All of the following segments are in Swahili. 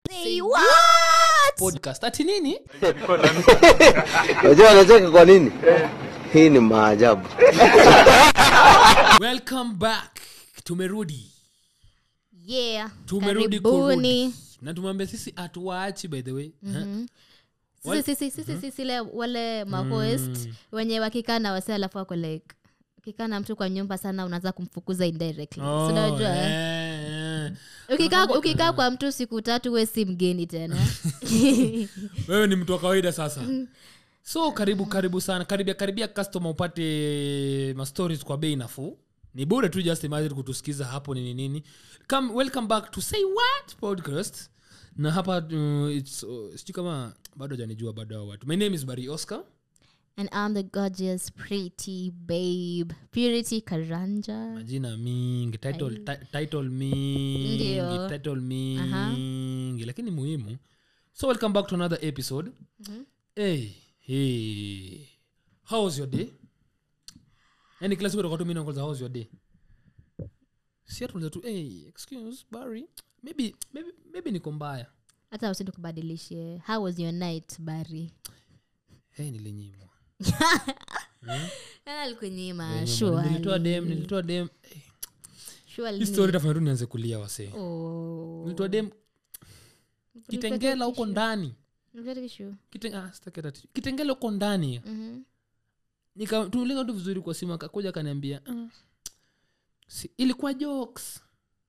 Say what? podcast ati nini Unajua anacheka kwa nini? Hii ni maajabu. welcome back tumerudi Yeah. tumerudi Karibuni. kurudi na tumwambia sisi hatuwaachi by the way mm-hmm. Sisi- sisi- sisi- sisi le- wale mahost wenye wakikaa na wase alafu wako like ukikaa na mtu kwa nyumba sana unaanza kumfukuza indirectly Oh, Si unajua eh? eh, eh. ukikaa ukikaa kwa mtu siku tatu we si mgeni tena wewe ni mtu wa kawaida sasa so karibu karibu sana karibia karibia customer upate mastories kwa bei nafuu ni bure tu just imagine kutusikiza hapo nini nini Come, welcome back to say what podcast na hapa uh, it's uh, sijui kama bado janijua bado hao watu my name is barry oscar and i'm the gorgeous pretty babe purity karanja majina mingi title, ti- title mingi Ndio. title mingi lakini muhimu so welcome back to another episode hey, hey. how was your day yani kila siku tu minakoza how was your day si atuliza tu hey, excuse barry maybe, maybe, maybe niko mbaya hata usindo kubadilishie how was your night bari hey, nilinyimwa alikunyima nilitoa dem nilitoa dem hey, hii story tafanya tu nianze kulia wasee nilitoa dem kitengela huko ndani Kiten- ah, sitaki ati- kitengele huko ndani Nika- tuuliza tu vizuri kwa simu akakuja akaniambia "Ah, si, ilikuwa jokes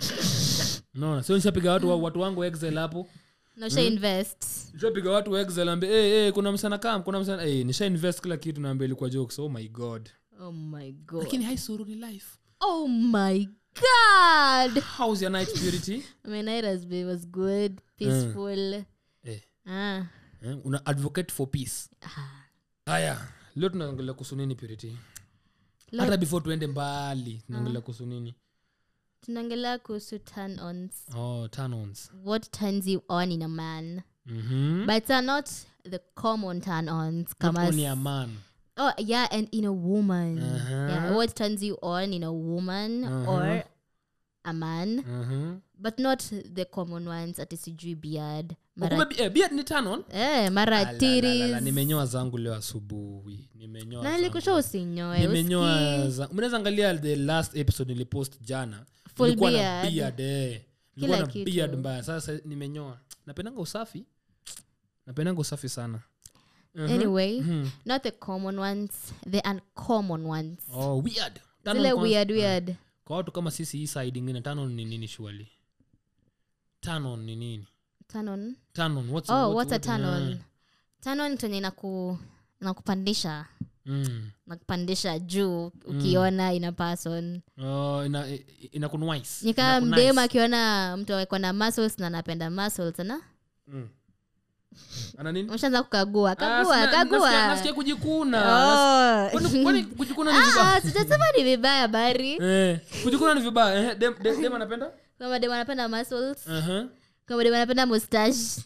naona sio nishapiga watu, wa- watu wangu excel hapo nosha invest nishapiga watu excel ambia hey, hey, kuna msana kam kuna msana hey, nisha invest kila kitu naambia ilikuwa jokes oh my god oh my god lakini hai sururi life oh my god how's your night purity my night has been was good peaceful eh, ah eh, una advocate for peace haya leo tunaongelea kuhusu nini purity Leo- hata before tuende mbali tunaongelea kuhusu nini tunaongelea kuhusu turn ons oh turn ons what turns you on in a man mhm but are not the common turn ons Not kama only a man oh yeah and in a woman Uh-huh. yeah what turns you on in a woman or a man Mhm. but not the common ones ati sijui beard mara, Kumbe bi- eh, beard ni turn on? eh, mara Ala, la, la, la, tiris nimenyoa zangu leo asubuhi nimenyoa na zangu. nilikusha usinyoe nimenyoa za- mnaweza angalia the last episode nilipost jana Full Nilikuwa na beard. beard, eh. Nilikuwa na kitu. beard mbaya sasa nimenyoa napendanga usafi napendanga usafi sana Mhm. anyway not the common ones the uncommon ones oh, weird. Turn zile on kwanza- weird weird kwa watu kama sisi hii side ingine turn on ni nini shuali turn on ni nini turn on turn on what's oh what- what's a what- turn ah. on turn on tenye inaku inakupandisha Mm. nakupandisha juu ukiona ina person Oh, ina ina kunwise. nikaa Ina kunnice. mdemu akiona mtu ako na muscles na anapenda muscles na Mm. ana nini umeshaanza kukagua Ah, kagua sina- nasikia- kagua nasikia kujikuna Oh. Kwani- kwani kujikuna ni vibaya Ah, sijasema ni vibaya bari Eh, kujikuna ni vibaya Eh, dem- dem dem anapenda kama demu anapenda muscles Aha. kama demu anapenda mustache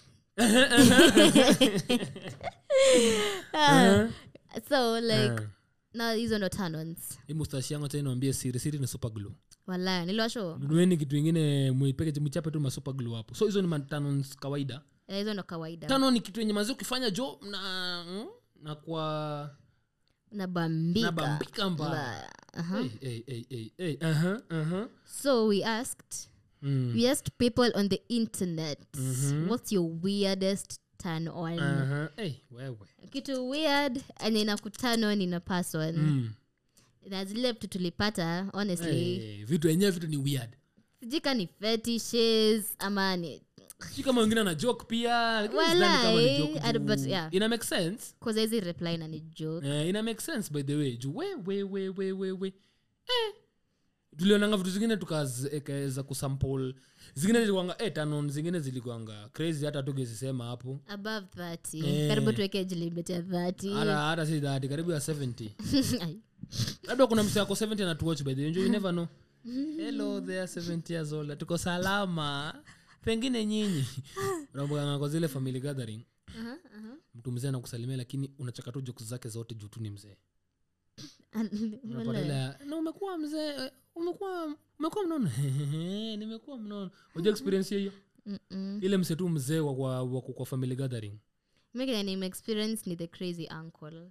Ah, so like Ah. na hizo ndo tanons hii mustashi yangu tena niwaambie siri siri ni super glue walaya niliwasho nunueni kitu ingine mwipeke mchape tu masuper glue hapo so hizo ni matanons kawaida Eh, hizo ndo kawaida tano ni kitu yenye mazi ukifanya jo na mm, na kwa nabambika nabambika mbaya Ba- hey, hey, hey, hey, hey. Aha, aha. so we asked Mm. we asked people on the internet what's your weirdest turn on Aha. Hey, wewe kitu weird and inakuturn on in a person Mm. na zile vitu tulipata honestly Hey, vitu enyewe vitu ni weird sijui ka ni fetishes ama ni si kama wengine na joke pia lakini sidhani kama ni Walai, joke ad- juu- but yeah. ina make sense kwanza hizi reply na ni joke eh, ina make sense by the way juu we we we we we we eh. tulionanga vitu zingine tukaweza kusample zingine zilikuanga eh, tanon zingine zilikuanga crazy hata tugezisema hapo above 30 Eh. karibu tuweke jilimit ya 30 hata hata si dhati karibu ya 70 Ai. labda kuna mse ako 70 anatuwatch by the way you never know hello they are 70 years old tuko salama pengine nyinyi unamboganga kwa zile family gathering mtu mzee anakusalimia lakini unachaka tu jokes zake zote juu tu ni mzee Unapata ile ya, na umekuwa mzee eh, umekuwa umekuwa mnono nimekuwa mnono unajua experience hiyo Mm-mm. ile mse tu mzee wa, wa, wa, kwa family gathering mi kenye nimeexperience ni the crazy uncle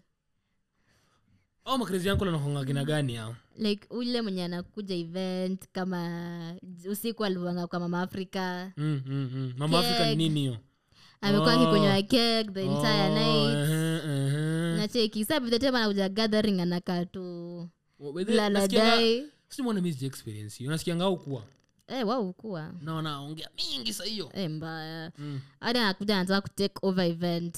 au makrezi yangu lanahonga kina gani ao like ule mwenye anakuja event kama usiku aliwanga kwa mama afrika mm, mm, mm. mama afrika ni nini hiyo amekuwa Oh. akikunywa cake the entire Oh, night ehe, ehe. nacheki sa the time anakuja gathering anakaa tu By the way, nasikianga- laladai sijui mbona mi sija experience hiyo nasikianga au kuwa eh, wao kuwa na wanaongea mingi sa hiyo eh, mbaya Mm. hadi anakuja anataka kutake over event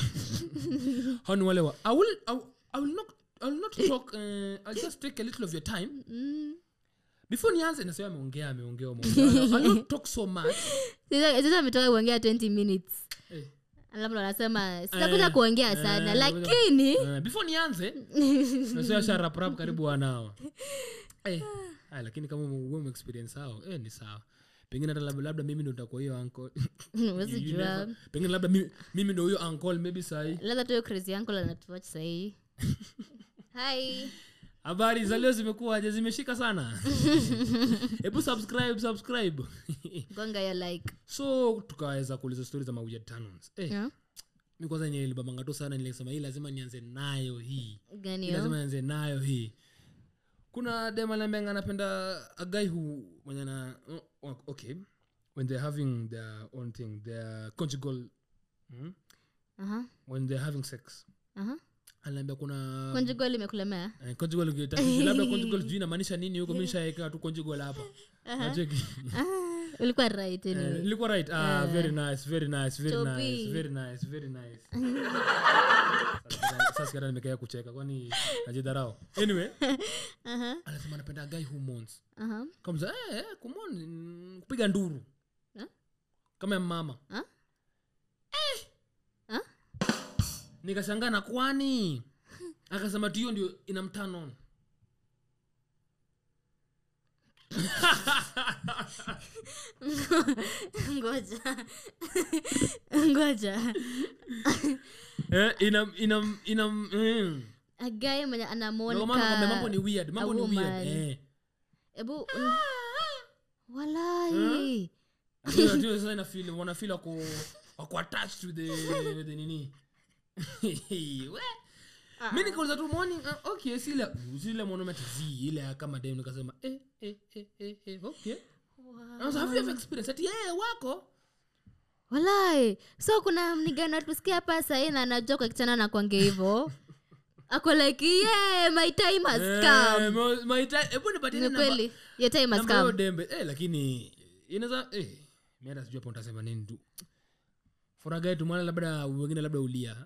hao ni wale wa I will, I, will- I will not, I will not talk uh, I'll just take a little of your time Mm. before nianze nasema ameongea ameongea ameongea I will not talk so much Sasa- sasa ametoka kuongea 20 minutes Eh, alafu ndo anasema sitakuja Eh, kuongea sana eh, lakini eh, before nianze nasema sharaprap karibu wanao eh, ah, lakini kama ume- ume experience hao eh, ni sawa pengine hata labda, labda mimi ndo nitakuwa hiyo uncle huwezi You jua never- pengine labda mimi, mimi ndo huyo uncle maybe sahi labda tu crazy yangu anatuwach sahii hi habari za leo zimekuwaje zimeshika sana hebu subscribe subscribe gonga ya like so tukaweza kuuliza stori za mauja tanons eh, yeah? mi kwanza yenye ilibambanga tu sana nilisema hii lazima nianze nayo hii gani Hii yo lazima nianze nayo hii kuna demalambenga anapenda a guy who mwenye na oh, okay when they're having their own thing their conjugal hmm? Aha, when they're having sex aha. anaambia kuna conjugal imekulemea Eh, conjugal ukitafiti labda conjugal sijui inamaanisha nini huko mi nishaeka tu conjugal hapa Nacheki. Ah, ulikuwa right Eh, anyway. nilikuwa right ah, very nice very nice very Chopi. nice very nice very nice Sasa- sasa kata nimekea kucheka kwani najidharau anyway Aha, anasema anapenda guy who mourns aha. kamza eh, eh, kumon mm, kupiga nduru Huh? kama ya mama Huh? Eh. Huh? nikashangaa na kwani akasema tu hiyo ndio inamtanon ngoja ngoja eh, inam inam inam mm. agae mwenye Ndio maana nakwambia mambo ni anamwonka weird mambo ni woman. weird eh. ebu walai Ndio- ndio sasa inafeel wanafeel wako wako attached to the with the nini We. mi nikauliza tu morning uh, okay sile sile monument z ile ya kama dem nikasema eh eh eh eh, eh okay I was, have you ever experienced ati eh wako walai so kuna mnigana tusikia hapa sahii na anajua kwa kichana na kwange hivo ako like yeah my time has Eh, come mo- my time hebu nipatie ni namba kweli your time has namba hiyo come dembe eh lakini inaweza eh mimi hata sijui hapo nitasema nini tu furaga yetu mwana labda wengine labda ulia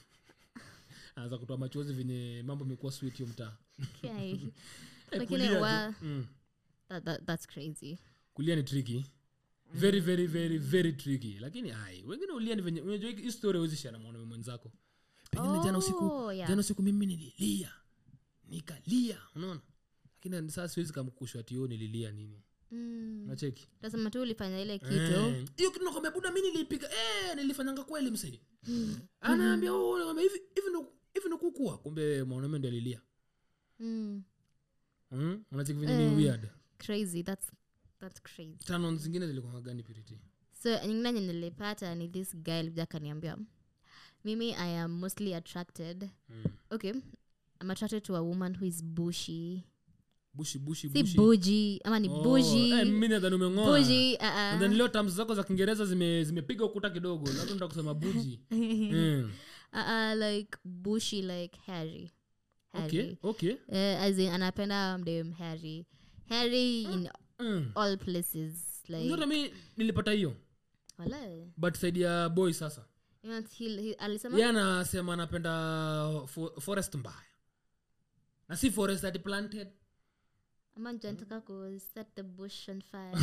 anza kutoa machozi venye mambo imekuwa sweet hiyo mtaa Okay. Eh, lakini kulia tu. wa Mm. that, that, that's crazy kulia ni tricky very very very very tricky lakini ai wengine ulia ni venye unajua hii story huwezi share na mwanaume mwenzako pengine jana usiku Oh, yeah. jana usiku mimi nililia nikalia unaona lakini sasa siwezi kamkushwa ati yo nililia nini mm. nacheki tasema tu ulifanya ile kitu Eh, hiyo kitu nakwambia buda mi nilipiga eh, nilifanyanga kweli msee anaambia "Oh, nakwambia, hivi hivi ndo hivi ndo kukua kumbe mwanaume ndo alilia mm. mm? unacheki venye ni weird crazy that's, that's crazy tanon zingine zilikuwa gani piriti so nyingine yenye nilipata ni this guy alikuja akaniambia mimi i am mostly attracted mm. okay i'm attracted to a woman who is bushy bushi bushi si bushi buji ama ni Oh, buji eh, mimi nadhani umeng'oa buji uh, And then leo terms zako za kiingereza zime- zimepiga ukuta kidogo labda nda kusema buji mm. uh, uh, like bushy like harry okay harry okay uh, as in anapenda mdem harry harry in mm. all places like Ndio mi nilipata hiyo wala but side ya boy sasa you know, he, he, alisema ye anasema anapenda fo- forest mbaya na si forest ati planted ama ndio anataka ku set the bush on fire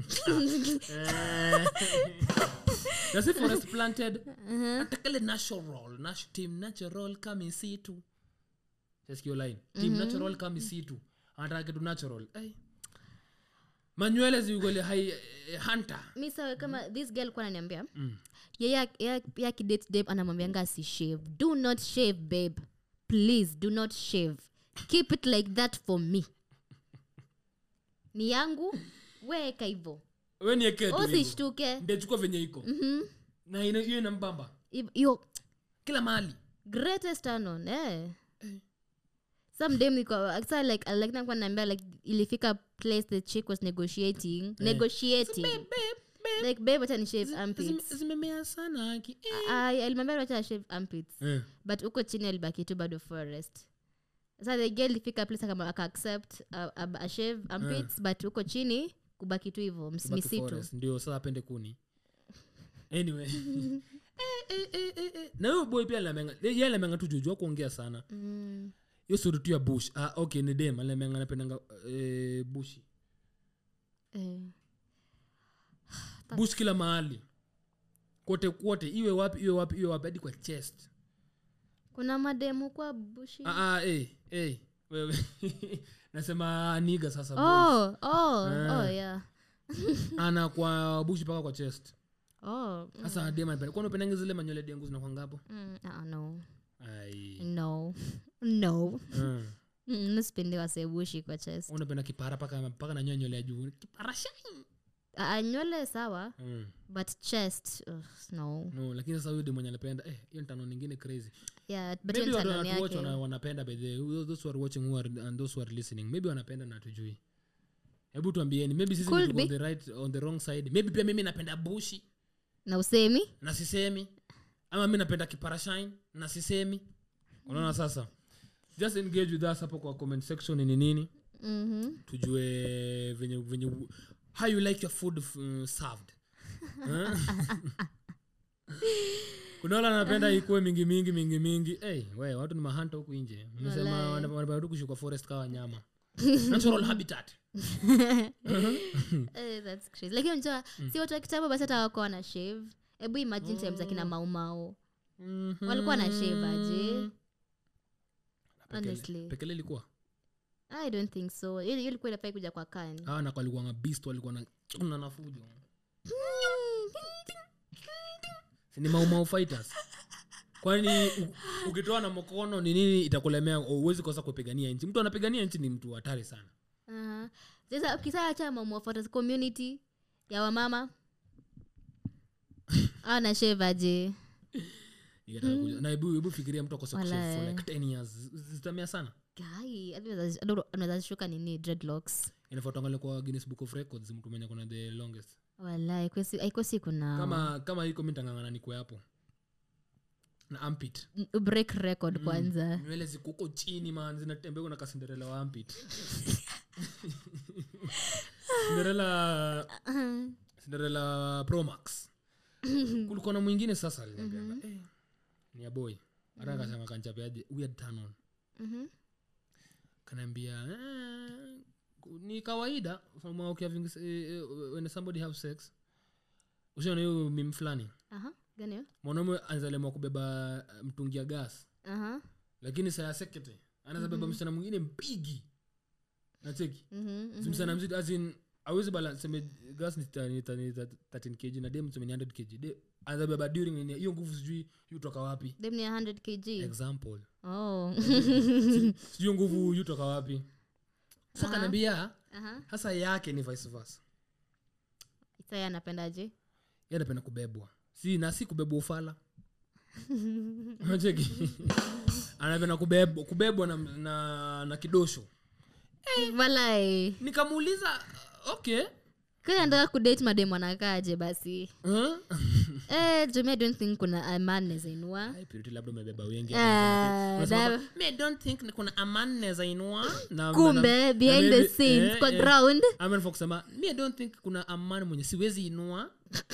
na si forest planted atakale natural Nat- team natural kama isitu sasikio line team natural kama isitu anataka kitu natural hey. manywele ziugole hai eh, hunter mi sawa kama this girl kuwa ananiambia Mm. yeye ya kidate deb anamwambianga asishave do not shave babe please do not shave keep it like that for me ni yangu weka hivo we niekee tu hivyo. usishtuke ndechukua venye iko na ina- hiyo inambamba If- yo kila mahali greatest turn on eh some dem niko sa like like nakuwa naambia like ilifika place the chick was negotiating negotiating like babe wacha ni shave armpits Zime- zimemea sana aki eh. I- alimwambia wacha shave armpits Eh. but huko chini alibaki tu bado forest sa the girl ilifika place kama aka accept a, a, a shave armpits but huko chini kubaki tu hivyo ms- Baki misitu forest, ndio sasa apende kuni anyway Eh, eh, eh, eh, eh. na huyo boy pia alamenga ye alamenga tu jujua kuongea sana Mm. hiyo stori tu ya bush ah, okay ni dem alamenga anapendanga eh, bushi Eh. bush kila mahali kote kote iwe wapi iwe wapi iwe wapi hadi kwa chest kuna mademu kwa bushi ah, ah, eh, eh, wewe nasema niga sasa boy. oh, oh, oh, yeah. ana kwa bushi mpaka kwa chest Oh, sasa dem anapenda kwani upendange zile manywele dengu zinakwanga mm, ah, no ai no no mm. Mm, sipendi wasebushi kwa chest unapenda kipara paka paka na nywele ya juu kipara shine Ah, nywele sawa mm. but chest ugh, no no lakini sasa huyu dem mwenye anapenda eh hiyo ntano nyingine crazy yeah but hiyo maybe watu mtandao wanatuwatch yake wana, wanapenda by the way, those who are watching who are, and those who are listening maybe wanapenda na tujui hebu tuambieni maybe sisi Could tuko be. on the right on the wrong side maybe pia mimi napenda bushi na usemi na sisemi ama mi napenda kiparashine na sisemi unaona sasa just engage with us hapo kwa comment section ni nini Mhm. tujue venye venye how you like your food uh, served Eh? kuna wala anapenda ikuwe mingi mingi mingi mingi hey, we watu ni mahanta huku nje nasema wanapenda tu kushuka forest kawa wanyama natural habitat Eh, that's crazy lakini unajua si watu wa kitabu basi hata wako wana shave hebu imagine times akina maumau walikuwa na shave aje honestly pekele ilikuwa i don't think so hiyo hiyo ilikuwa inafai kuja kwa kani hawa na walikuwa na beast walikuwa na chuna na fujo Si ni maumau fighters kwani u- ukitoa na mkono ni nini itakulemea uwezi kosa kupigania nchi mtu anapigania nchi ni mtu hatari sana Aha. sasa ukisaa cha mamuafuata community ya wamama au na shave aje Ikataka kuja- na hebu hebu fikiria mtu akose kushave for Walai. like 10 years Z- zitamea sana Guy, hadi unaweza- hadi unaweza shuka nini dreadlocks inafuatangale kwa guinness book of records mtu mwenye kona the longest walai aiko siku na kama kama iko mi ntangangana nikwe hapo na ampit break record kwanza nywele zikuko chini man zinatembea na kasinderela wa ampit cinderella cinderella promax kulikuwa na mwingine sasa aliniambia eh, ni ya boy hata kasema kanchapeaje weird turn on Mhm. kanaambia eh, ni kawaida from okay, having, eh, eh, when somebody have sex usiona hiyo mim fulani Aha, gani hiyo? mwanaume anzalemwa kubeba eh, mtungi ya gas Aha. lakini saa ya sekete anaweza beba msichana mwingine mpigi nacheki Mhm, mhm. Si msichana mzito as in awezi balance seme gas ni ta- ni ta- ni ta- 13 kg na dem tuseme ni 100 kg de anaweza beba during nini hiyo nguvu sijui yutoka wapi Dem ni 100 kg example oh. sijui hiyo nguvu yutoka wapi so kanaambia Aha. hasa yake ni vice versa Isaya anapendaje Yeye anapenda kubebwa si na si kubebwa ufala nacheki anapenda kubebwa kubebwa na, na, na kidosho walai nikamuuliza okay kaya nataka kudate mademu anakaaje basi huh? eh, jumi i don't think kuna aman nezainua Ai, Purity labda umebeba wengi Ah, Unasema da- kwa, "Me, I don't think ni kuna aman neza inua na- kumbe na- behind na the maybe- scenes eh, kwa eh. ground Ama nifaa kusema mi i don't think kuna aman mwenye siwezi inua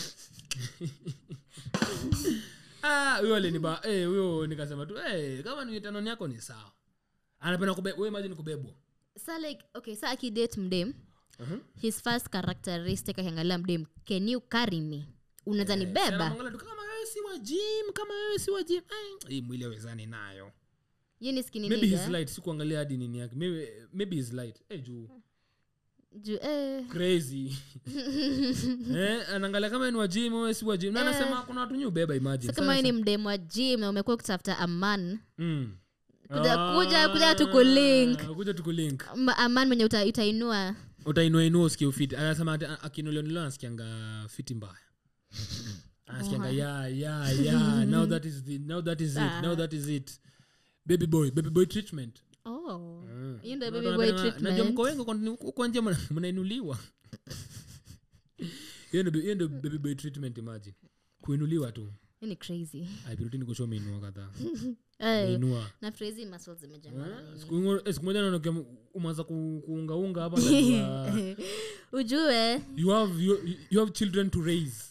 Ah, huyo aliniba eh, huyo nikasema tu eh, kama ni tanoni yako ni sawa anapenda kube we imagine kubebwa sa like okay sa akidate mdem Mhm. his first characteristic akiangalia mdem can you carry me unaweza nibeba Anamwangalia tu, kama wewe si wa gym kama wewe si wa gym Ai, hii mwili awezani nayo hiyo ni skinny maybe nigga. he's light sikuangalia hadi nini yake maybe, maybe he's light eh, juu Ju- eh, crazy eh, anaangalia kama ni wa gym wewe si wa gym na anasema kuna watu nyubeba imagine sa kama wewe ni mdem wa gym na umekuwa ukitafuta aman mm. kuja kuja kuja tukulink Ah, kuja tukulink Ma- aman mwenye uta, utainua utainuainua usikie ufiti anasema ati akinulianulio anasikianga fiti mbaya anasikianga ya ya ya now that is the, now that is it now that is it baby boy baby boy treatment oh Mm. hiyo ndio Watu baby boy wanapenda- najua mko treatment wengi huko- huko nje mna- mnainuliwa hiyo ndio- hiyo ndio baby boy treatment imagine kuinuliwa tu Hiyo ni crazy aipirutini kusho umeinua kadhaa Eh, umeinua na crazy muscles zimejengwa na nini Siku ingo- eh, siku moja naona umeanza ku- kuungaunga hapa najua, ujue you have you, you have children to raise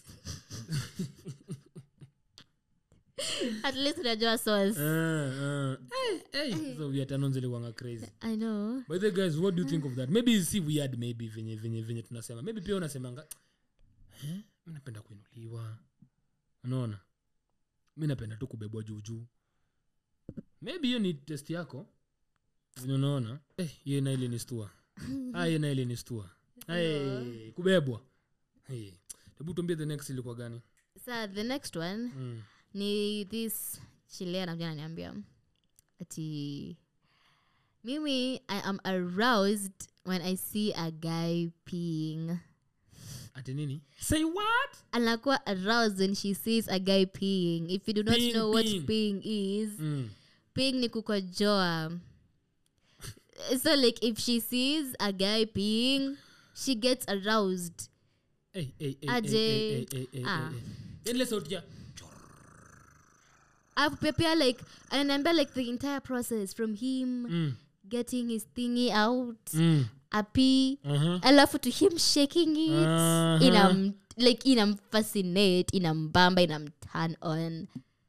at least unajua source uh, uh. hey, hey. so viatano zilikuwanga crazy i know by the guys what do you think of that maybe si weird maybe venye venye venye tunasema maybe pia unasemanga eh? mi napenda kuinuliwa unaona mi napenda tu kubebwa juujuu maybe hiyo ni test yako venye unaona Eh, hiyo na ile ni stua Ah, hiyo na ile ni stua hey, kubebwa hey. hebu tuambie the next ilikuwa gani sa the next one mm. ni this chilea nakuja naniambia ati mimi i am aroused when i see a guy peeing ati nini say what anakuwa aroused when she sees a guy peeing if you do not Peeing, know what peeing. peeing is mm. peeing ni kukojoa so like if she sees a guy peeing she gets aroused hey, hey, hey, Aje. hey, hey, hey, hey, Ah. hey, hey. ile sauti ya alafu pia pia like ananiambia like the entire process from him mm. getting his thingy out Mm. api Uh-huh. alafu to him shaking it Uh-huh. inam like inamfascinate inambamba inamturn on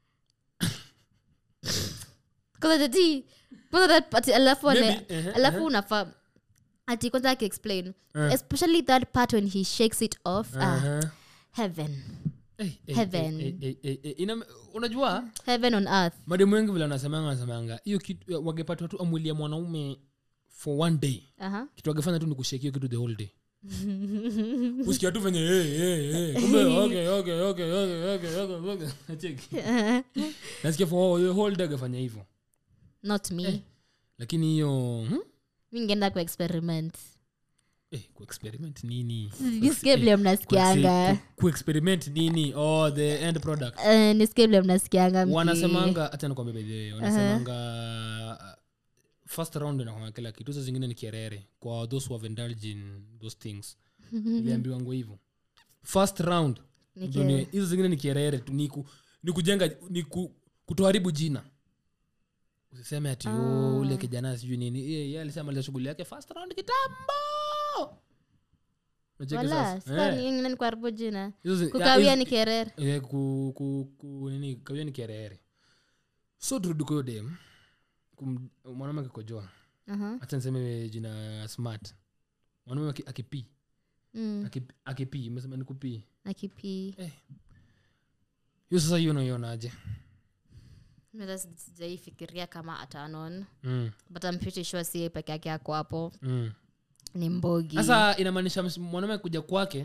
Kwanza ati- kwanza that part, alafu ana- Maybe, uh-huh, alafu unafaa ati kwanza akiexplain Uh. especially that part when he shakes it off ah, Uh-huh. heaven Hey, hey, Heaven. hey, hey, hey, hey. Ina- unajua heaven on earth mademu wengi vile wanasemanga wanasemanga hiyo kitu wangepatwa tu amwili ya mwanaume for one day Aha. kitu wangefanya tu ni kushake hiyo kitu the whole day usikia tu venye hey, hey, hey. Kumbe, okay, okay, okay, okay, okay, okay, okay. Nacheki. nasikia for the whole day angefanya hivyo not me lakini hiyo hmm? mi ngeenda kuexperiment eh, kuexperiment nini nisikie vile mnasikianga Ku- kuexperiment nini oh, the end product Eh, nisikie vile mnasikianga mki- wanasemanga hacha nikwambia by the way wanasemanga uh, first round inakwanga kila kitu hizo zingine ni kierere kwa those who have indulged in those things iliambiwango hivyo first round Ni ndio ni- hizo zingine ni kierere tu ni, ku, ni kujenga ni ku, kutoharibu jina usiseme ati oh. ule kijana sijui nini Yeye- yeye alishamaliza shughuli yake first round kitambo Unacheki wala sasa? Eh. sasa kuharibu jina Hizo zi- kukawia ya, ni kerere Eh, ku, ku, ku, nini kawia ni kierere so turudi kwa hiyo dem Kum- mwanaume akikojoa Aha. hacha niseme jina smart mwanaume aki- akipii Mm, Aki- akipii imesema ni kupii akipii hiyo sasa hiyo unaionaje Mimi hata sijaifikiria kama atanon mm. but I'm pretty sure si yeye peke yake ako hapo mm. ni mbogi sasa inamaanisha ms- mwanaume kuja kwake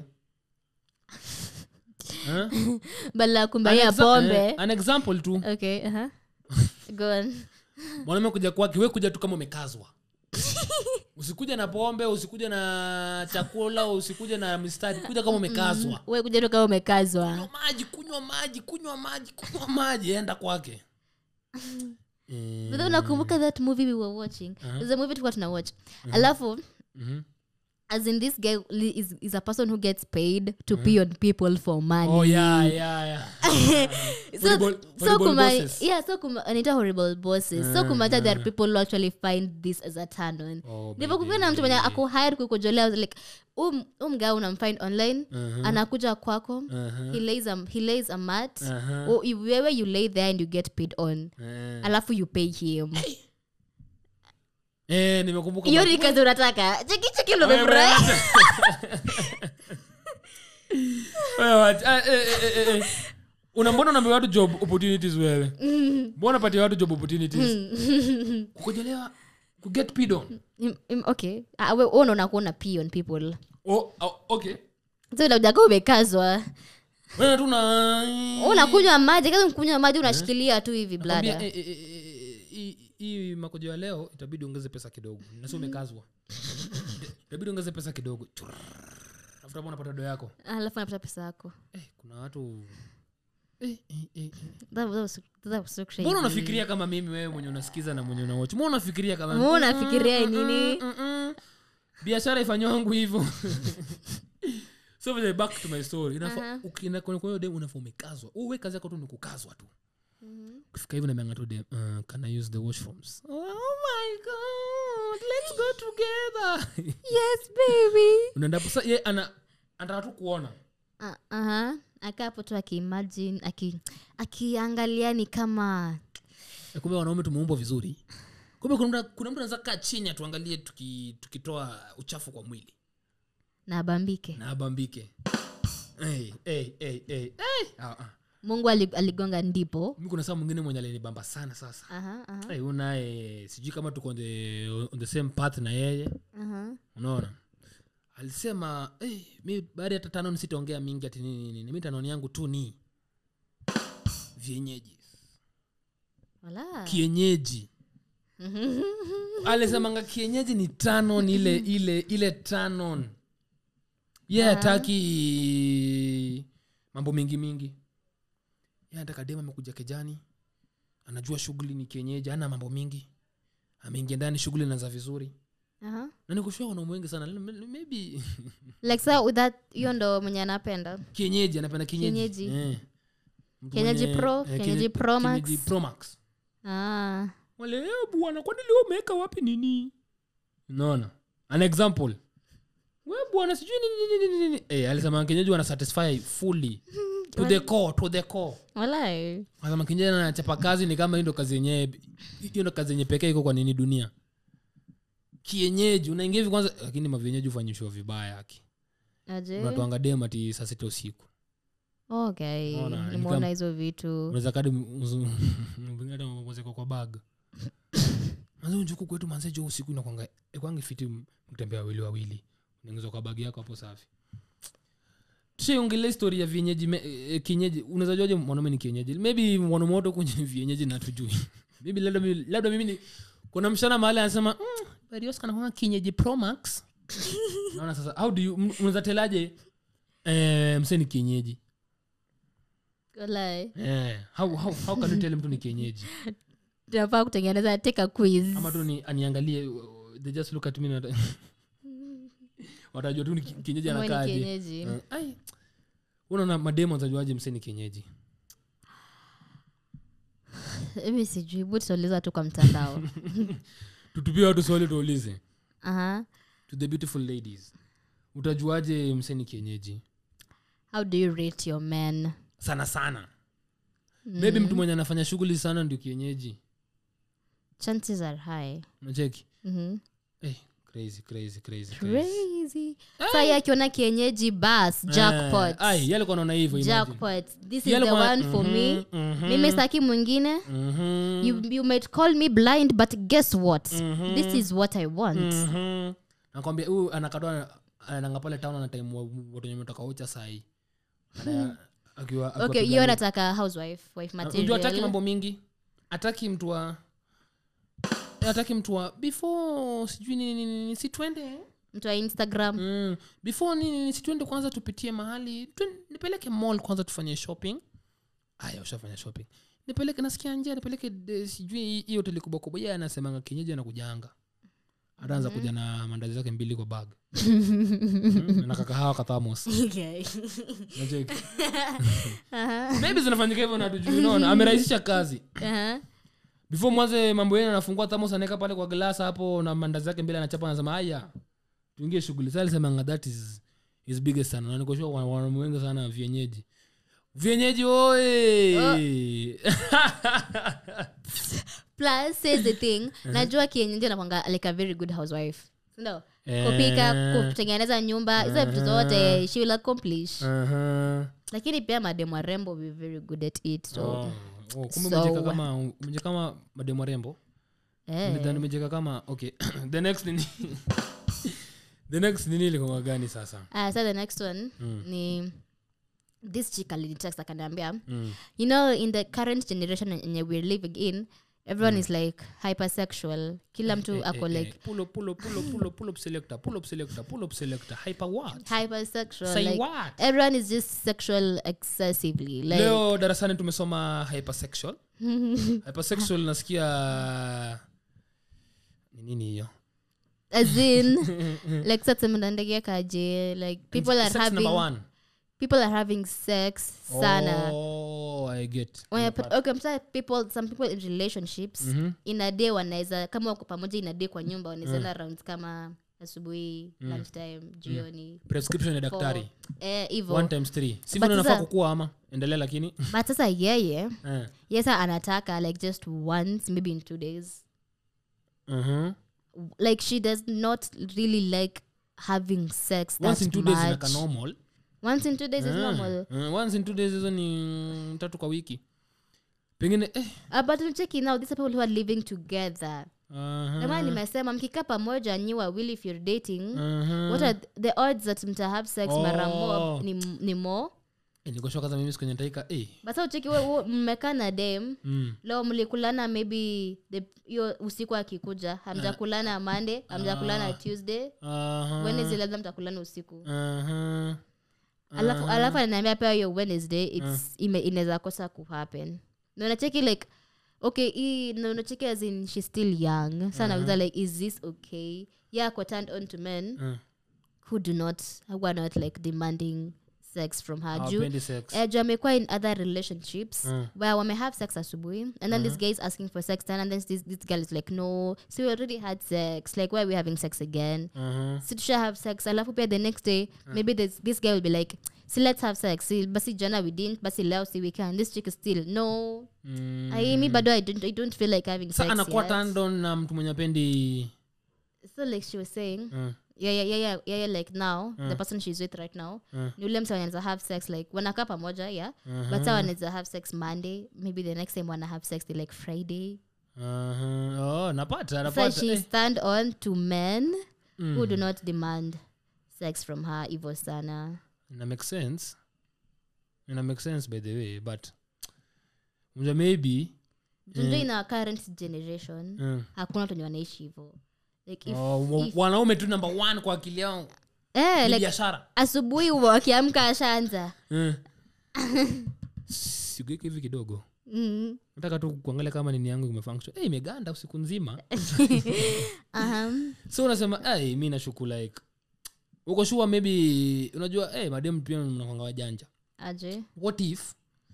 Eh? badala ya An kumbaia exa- pombe eh, an example tu okay aha. go on mwanaume kuja kwake we kuja tu kama umekazwa usikuja na pombe usikuja na chakula usikuja na mistari kuja kama umekazwa we kuja tu kama umekazwa kunywa maji kunywa maji kunywa maji kunywa maji enda kwake Eh, but then unakumbuka that movie we were watching there's a movie tulikuwa tuna watch alafu mhm. as in this guy li- is, is a person who gets paid to pee on people for money oh yeah yeah yeah so, Horrible- so horrible kuma, bosses. yeah so kuma, anaita horrible bosses so kumaanisha there are people who actually find this as a turn on Oh, ndivyo kukiwa na mtu mwenye ako hired kukujolea like um, umgaa unamfind online anakuja kwako Uh-huh. he, lays a, he lays a mat Uh-huh. or you- wewe you lay there and you get paid on Eh. alafu you pay him Eh, nimekumbuka hiyo ma- ni kazi unataka cheki cheki ndo Wewe, umefurahi. Wewe, wacha- ah, eh, eh, eh, eh. una mbona unaambia watu job opportunities wewe mbona patia watu job opportunities kukojelewa kuget paid on Im- im- okay Ah, we- wewe unaona kuona pee on people oh, oh, okay so unakujaga umekazwa wewe tu na Wewe unakunywa maji kazi kunywa maji unashikilia tu hivi Nakwambia, blada eh, eh, eh, eh, hii- hii makojo ya leo itabidi ongeze pesa kidogo nasi umekazwa tabidi ongeze pesa kidogo afuta hapo unapata do yako alafu anapata pesa yako eh, kuna watu eh, eh, eh, eh. That was- that was so crazy. mbona unafikiria kama mimi wewe mwenye unasikiza na mwenye unawach mbona unafikiria kama Mbona unafikiria nini Mm, mm. biashara ifanywangu hivyo so vile back to my story Inafaa- Aha. ukienda kwenye kwa hiyo dem unafaa umekazwa uwe kazi yako tu ni kukazwa tu kufika hivi nameanga tu dem uh, can i use the washrooms oh my god let's go together yes baby unaenda hapo, sa ye ana anataka tu kuona Ah, aha akapo tu akiimagine aki akiangalia ni kama Eh, kumbe wanaume tumeumbwa vizuri kumbe kuna mtu- kuna mtu anaweza kaa chini atuangalie tuki- tukitoa uchafu kwa mwili na abambike na abambike hey, hey, hey, hey, hey. Ah, ah. mungu ali- aligonga ndipo mi kuna saa mwingine mwenye alinibamba sana sasa aha, aha, hey, unaye sijui kama tuko on the, on the same path na yeye aha. unaona alisema hey, mi baada ya tatanoni sitaongea mingi ati nini nini mi tanoni yangu tu ni vienyeji Wala. kienyeji alisemanga kienyeji ni tanon ile ile ile tanon ye yeah, hataki mambo mingi mingi ye anataka dem amekuja kejani anajua shughuli ni kienyeji ana mambo mingi ameingia ndani shughuli inaanza vizuri Aha. na nikushua wanaume wengi sana maybe like sa with that hiyo ndo mwenye anapenda kienyeji anapenda kienyeji Kienyeji. Eh. Mtu Kienyeji mwenye- Pro, eh, kienyeji kienye- Pro Max. kienyeji Pro Max. ah. wale "Eh, bwana kwani leo umeweka wapi nini unaona an example we bwana sijui nini nini nini nini eh alisema kenyeji wana satisfy fully to the core to the core Walai. alisema kenyeji anachapa kazi ni kama hiyo ndo kazi yenyewe hiyo ndo kazi yenye pekee iko kwa nini dunia kienyeji unaingia hivi kwanza lakini mavienyeji hufanyishwa vibaya aki aje unatuanga dem ati saa sita usiku okay Unaona, ni nimeona kama- hizo vitu unaweza kadi mwezeko kwa bag manze unjuku kwetu manze jo usiku inakwanga ikwangi fiti mtembea wawili wawili unaingiza kwa bagi yako hapo safi tushaiongelea story ya vienyeji me- eh, kienyeji unaweza juaje mwanaume ni kienyeji maybe mwanaume wote kwenye vienyeji natujui maybe labda mimi- labda mimi ni kuna mshana mahali anasema mm, barios kanakwanga kienyeji promax naona sasa how do you m- unaweza telaje eh, mse ni kienyeji Walai. Eh, how, how, how can you tell mtu ni kienyeji tunafaa kutengeneza take a quiz ama tu ni aniangalie uh, they just look at me na watajua tu ni ki- kienyeji Wewe ni anakaaje kienyeji Eh, ai unaona mademo atajuaje mse ni kienyeji hivi sijui bu tutauliza tu kwa mtandao tutupie watu swali tuulize Aha. to the beautiful ladies utajuaje mse ni kienyeji how do you rate your men sana sana maybe mtu mwenye anafanya shughuli sana ndio kienyeji chances are high nacheki Mhm. eh, crazy crazy crazy crazy crazy sai akiona kienyeji bas jackpot Eh, ai yalikuwa naona hivyo imagine. jackpot this is Yale the kwa- one for me mhm, mimi saki mwingine mhm, you, you might call me blind but guess what this is what i want mhm. nakwambia huyu anakatoa ananga pale town ana time wa- watu wenye metoka ucha sahii Ana- akiwa akiwa okay piga hiyo lu- nataka housewife wife unajua ataki material mambo mingi ataki mtu wa ataki mtu wa before sijui nini nini nini, si twende mtu wa instagram mm. before nini nini, si twende kwanza tupitie mahali Twen- nipeleke mall kwanza tufanye shopping aya ushafanya shopping nipeleke nasikia njia nipeleke de- sijui hii- hii hoteli kubwa kubwa ye anasemanga kienyeji anakujanga ataanza kuja na mandazi zake mbili kwa bag mm, na kakahawa kathamos Okay. Unacheki? maybe zinafanyika hivyo natujui unaona amerahisisha kazi Aha. before mwanze mambo yenu anafungua thamos anaweka pale kwa glasi hapo na mandazi yake mbele anachapa anasema haya tuingie shughuli sa alisemanga that is is biggest sana na nikoshua wanaume wengi sana vienyeji vienyeji oe plus says the thing najua kienyeji anakwanga like a very good housewife no kupika Eh. kutengeneza nyumba hizo vitu zote she will accomplish Aha. lakini pia mademu warembo be very good at it so Oh. Oh, kumbe So- umejeka kama umejeka kama mademu rembo eh. Nilidhani umejeka kama okay the next nini the next nini ilikuwa gani sasa Ah, so the next one ni this chick alinitext akaniambia mm. you know in the current generation yenye we're living in everyone is like hypersexual kila mtu ako like pull up, pull up, pull up, pull up, pull up selector, pull up selector, pull up selector. Hyper what? hypersexual Say like what? everyone is just sexual excessively like leo darasani tumesoma hypersexual hypersexual nasikia ni nini hiyo as in like sasa mnaendekea kaje like people are Sex number having one. people are having sex sana oh, I get. When I put- okay, I'm sorry, people some people in relationships Mhm. in a day wanaweza kama wako pamoja in a day kwa nyumba wanawezaenda rounds kama asubuhi lunchtime jioni prescription ya four. daktari eh, hivo one times three sivyo But nafaa sasa- kukua ama endelea lakini but sasa yeye eh. yesa anataka like just once maybe in two days Mhm. like she does not really like having sex once that in two days much. inaka normal once in two days is Eh, normal eh, once in two days hizo ni mm, tatu kwa wiki pengine eh, uh, but cheki now these are people who are living together aha, Ndio maana nimesema mkikaa pamoja nyi wawili if you're dating aha. what are th- the odds that mta have sex mara Oh. more ni, ni more Eh, nikoshua kaza mimi sikwenye ntaika eh. basa ucheki we- we- mmekaa na dem mm. leo mlikulana maybe the- hiyo usiku akikuja hamjakulana monday hamjakulana tuesday Aha, wednesday labda mtakulana usiku aha. alafu alafu ananiambia pia hiyo wednesday its ime- inaweza kosa kuhappen na unacheki like okay hii na unacheki as in she's still young sana uh like is this okay yeah ako turned on to men Mm. who do not who are not like demanding sex from her juu Hawapendi sex. eh, juu amekuwa in other relationships Mm. where wame have sex asubuhi and then this guy is asking for sex then and then this, this girl is like no so we already had sex like why are we having sex again Aha. si tusha have sex alafu pia the next day maybe this, this guy will be like si let's have sex si, basi jana we didn't basi leo si we can this chick is still no Mm. I, mi bado I don't, I don't feel like having sa sex anakuwa yet. tandon na mtu mwenye apendi so like she was saying Mm. yeah, yeah, yeah, yeah, yeah, yeah, like now the person she's with right now Mm. ni ule msa wanaweza have sex like wanakaa pamoja yeah but sa wanaweza have sex monday maybe the next time wana have sex they like friday Aha. Oh, napata so napata she eh. stand on to men who Mm. do not demand sex from her ivo sana ina make sense ina make sense by the way but mja maybe junjo in our current generation mm. hakuna watu wenye wanaishi hivo like if, oh, wa- if- wanaume tu number one kwa akili yao eh, ni like biashara asubuhi wakiamka ashaanza Mm. sigeuke hivi kidogo mm. nataka tu kuangalia kama nini yangu imefunction hey, imeganda usiku nzima um, so unasema hey, mi nashuku like uko shua maybe unajua hey, madem pia mnakwanga wajanja aje what if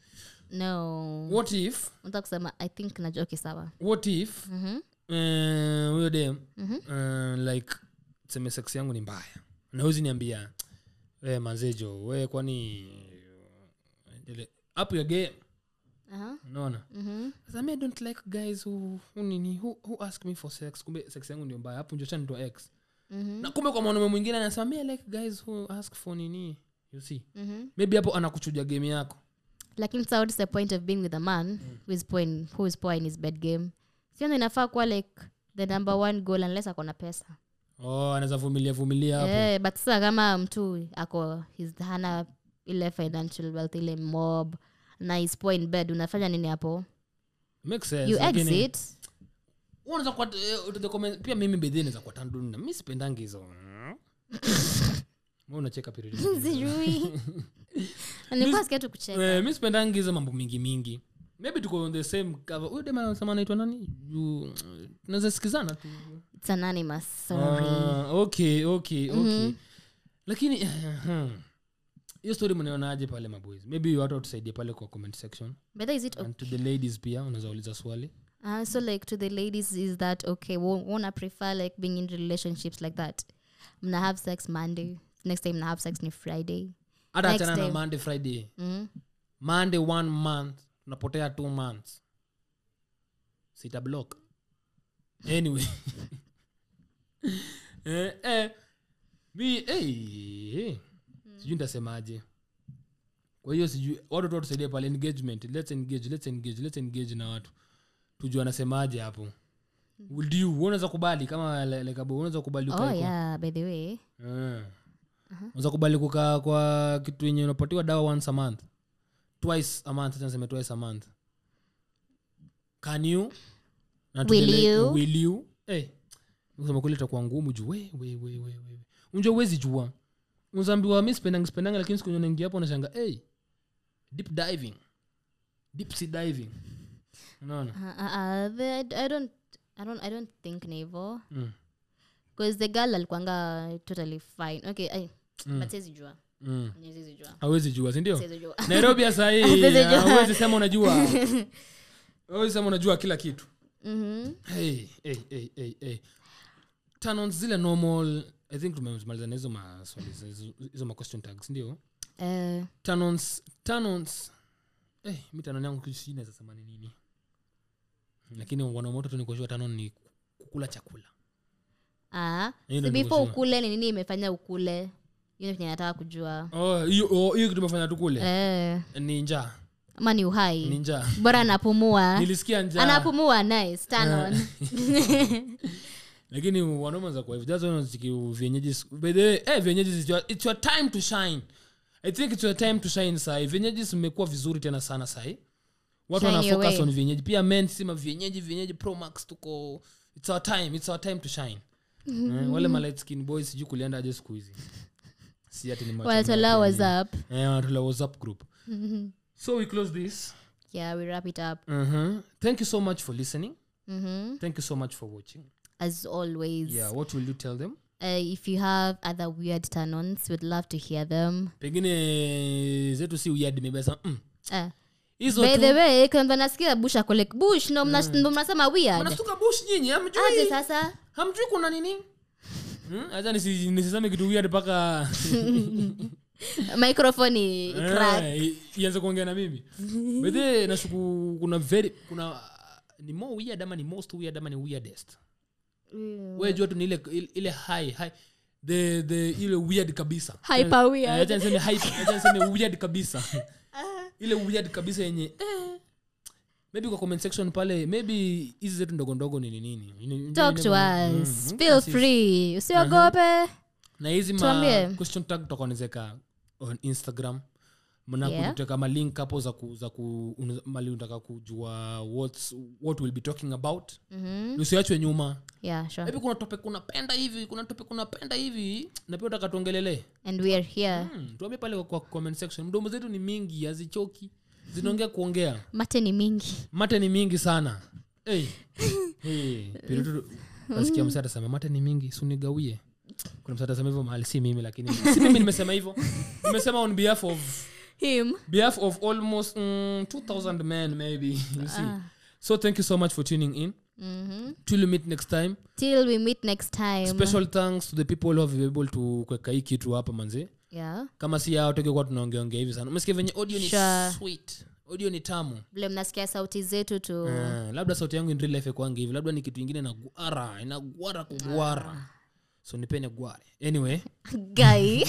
no what if unataka kusema i think najua okay sawa what if Mhm. eh, huyo dem Mhm. eh, like seme sex yangu ni mbaya nawezi niambia we manzejo we kwani ile- up your game Aha. unaona Mhm. Sasa mi I don't like guys who, who, nini, who, who ask me for sex kumbe sex yangu ndio mbaya hapo ndio chanitwa x Mhm. na kumbe kwa mwanaume mwingine anasema mi I like guys who ask for nini you see Mhm. maybe hapo anakuchuja game yako lakini sa what's the point of being with a man who is poor who is poor in his bed game siona inafaa kuwa like the number one goal unless ako na pesa oh anaweza vumilia vumilia hapo Eh, but sasa kama mtu ako his hana ile financial wealth ile mob na is poor in bed unafanya nini hapo Makes sense, you lakini- exit unaweza kuwa eh, to the comment- pia mimi bedhi naweza kuwa tanduna mi sipendangi hizo Mbona unacheka period sijui nilikuwa sikia tu kucheka Eh, mi sipendangi hizo mambo mingi mingi maybe tuko on the same cover huyu dem anasema anaitwa nani juu tunaweza sikizana tu it's anonymous sorry Ah, okay okay okay lakini hiyo story mnaonaje pale maboys maybe watu watusaidie pale kwa comment section but is it and to the ladies pia unaweza uliza swali Uh, so like to the ladies is that okay won't, won't i prefer like being in relationships like that mna have sex monday next time mna have sex ni friday hata Next achana na time. monday friday mm? monday one month tunapotea two months sita block anyway eh, eh, mi eh, eh, sijui nitasemaje kwa hiyo sijui watu tu watusaidia pale engagement let's engage let's engage let's engage na watu tujue anasemaje hapo Would you unaweza kubali kama le- like abo, unaweza kubali oh ukae kwa- yeah by the way Eh. unaweza kubali kukaa kwa kitu yenye unapatiwa dawa once a month twice a month acha niseme twice a month can you Na Will tudele- you? will you? Eh, kusema kweli itakuwa ngumu juu we, we, we, we, we. unjua uwezi jua uzambiwa mi spendang spendanga lakini siku naingia hapo nashanga hey, deep diving deep sea diving unaona Uh, uh, uh, the, I don't I don't I don't think ni hivyo Mm. because the girl alikuanga totally fine okay I, but siwezi jua mm. siwezi jua awezi jua sindio siwezi jua nairobi ya sahii Hawezi jua. awezi sema unajua awezi sema unajua kila kitu Mhm. hey, hey, hey, hey, hey. Turn-ons zile normal i think tumemaliza na hizo maswali za- hizo- hizo ma question tags ndio Eh, Turn-ons- turn-ons. Eh, mi tanon yangu sijui naweza sema ni nini lakini wanamoto tu nikoshua tanon ni kukula chakula ah, Hiyo si ndio before nilikuwa ukule ni nini imefanya ukule hiyo ndio nataka kujua Oh, hiyo oh, hiyo kitu tumefanya tu kule eh, ni njaa ama ni ni uhai njaa bora anapumua nilisikia njaa anapumua nice turn on lakini wanaume za kwa hivyo that's why unasikia vienyeji s- by the way eh vienyeji is your, it's your time to shine i think it's your time to shine sai vienyeji zimekuwa vizuri tena sana sai watu Shine wana your focus way. on vienyeji pia men sima vienyeji vienyeji pro max tuko it's our time it's our time to shine eh, wale ma light skin boys sijui kulienda aje siku hizi si ati ni macho wanatolewa meupe ni- whatsapp eh wanatolewa whatsapp group so we close this yeah we wrap it up uh-huh. thank you so much for listening Mhm. thank you so much for watching as always yeah what will you tell them uh, if you have other weird turn-ons we'd love to hear them pengine zetu si uyadi mebesa mm. uh, hizo by tu the way kuna mtu anasikia bush akolek bush ndo mnas- ndo mnasema weird mnasuka bush nyinyi aje hamjui sasa hamjui kuna nini Hmm? acha nisi- nisiseme kitu weird mpaka microphone i- crack Eh, i- ianze kuongea na mimi bedhe nashuku kuna very kuna ni more weird ama ni most weird ama ni weirdest Mm. we jua tu ni ile ile high high the the ile weird kabisa Hyper weird. Eh, acha niseme hyper acha niseme weird kabisa ile weird kabisa yenye eh, maybe kwa comment section pale maybe hizi zetu ndogo ndogo ni nini Ni- talk ni- to mm, us mm, feel kasi- free usiogope na hizi Tuambie. ma question tag tutakuanezeka on instagram mna Yeah. kuteka malink hapo za ku, za ku una- mali unataka kujua what's, what we'll be talking about Mhm. usiachwe nyuma yeah sure maybe kuna topic unapenda hivi kuna topic unapenda hivi na pia utaka tuongelele and we are here hmm, tuambie pale kwa- kwa comment section mdomo zetu ni mingi hazichoki zinaongea kuongea mate ni mingi mate ni mingi sana hey. hey. Pirutu- nasikia msee atasema mate ni mingi sunigawie kuna msee atasema hivyo mahali si mimi lakini si mimi nimesema hivyo nimesema on behalf of him behalf of almost mm, 2000 men maybe you see so thank you so much for tuning in Mhm. till we meet next time till we meet next time special thanks to the people who have been able to kuweka hii kitu hapa manzi yeah kama si yao tungekuwa tunaongeongea hivi sana umesikia venye audio ni Sure. sweet audio ni tamu vile mnasikia sauti zetu tu Eh, labda sauti yangu in real life kwangi hivi labda ni kitu ingine nagwara inagwara kugwara so nipene gware anyway guy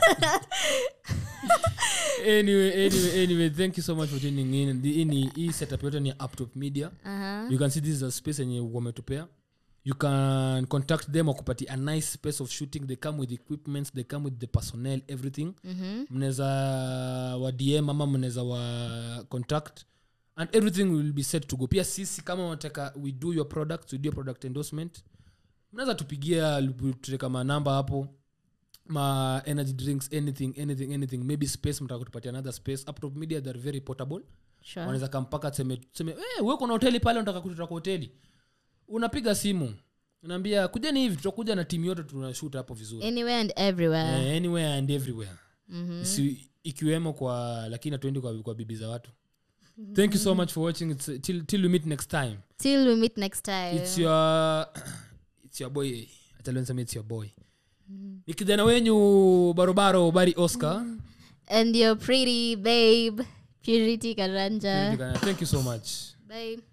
anyway anyway anyway thank you so much for tuning in The- hii ni hii setup yote ni uptop media uh-huh. you can see this is a space yenye wametupea you can contact them wakupati a nice space of shooting they come with equipments they come with the personnel everything Mhm. mnaweza wa dm ama mnaweza wa contact and everything will be set to go pia sisi kama wanataka we do your product we do your product endorsement mnaweza tupigia tuteka manamba hapo ma energy drinks anything anything anything maybe space mtaka kutupatia another space up to media they're very portable sure wanaweza kampaka tuseme tuseme hey, we kuna hoteli pale unataka kututa kwa hoteli unapiga simu unaambia kujeni hivi tutakuja na timu yote tunashuta hapo vizuri anywhere and everywhere eh, anywhere and everywhere si, ikiwemo kwa lakini hatuendi kwa, kwa bibi za watu thank you so much for watching It's, till, till we meet next time till we meet next time it's your it's your boy atalensema it's your boy ni kijana wenyu barobaro bari oscar and your pretty babe purity karanja thank you so much bye